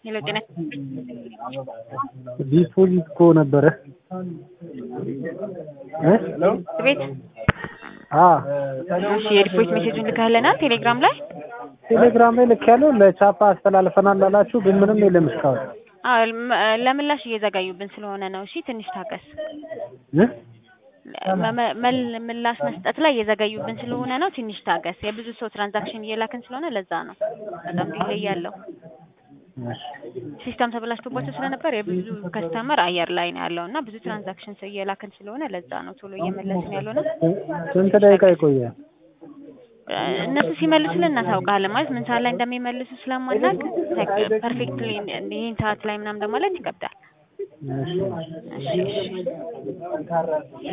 ሄሎ ጤና ዲፖዚት እኮ ነበረ እ ቤት አ እሺ የዲፖዚት ሜሴጁን ልከህልናል ቴሌግራም ላይ ቴሌግራም ላይ ልክ ያለው ለቻፓ አስተላልፈናል ላላችሁ ግን ምንም የለም እስካሁን አዎ ም- ለምላሽ እየዘጋዩብን ስለሆነ ነው እሺ ትንሽ ታገስ እ መ- መ- መል- ምላሽ መስጠት ላይ እየዘገዩብን ስለሆነ ነው ትንሽ ታገስ የብዙ ሰው ትራንዛክሽን እየላክን ስለሆነ ለዛ ነው በጣም ዲሌይ ያለው ሲስተም ተበላሽቶባቸው ስለነበር የብዙ ከስተመር አየር ላይ ነው ያለው እና ብዙ ትራንዛክሽን እየላክን ስለሆነ ለዛ ነው ቶሎ እየመለስን ያለው ነው ስንት ደቂቃ ይቆያል? እነሱ ሲመልሱልን እናሳውቃለን ማለት ምን ሰዓት ላይ እንደሚመልሱ ስለማናውቅ ፐርፌክትሊ ይህን ሰዓት ላይ ምናምን ለማለት ይከብዳል እሺ እሺ እሺ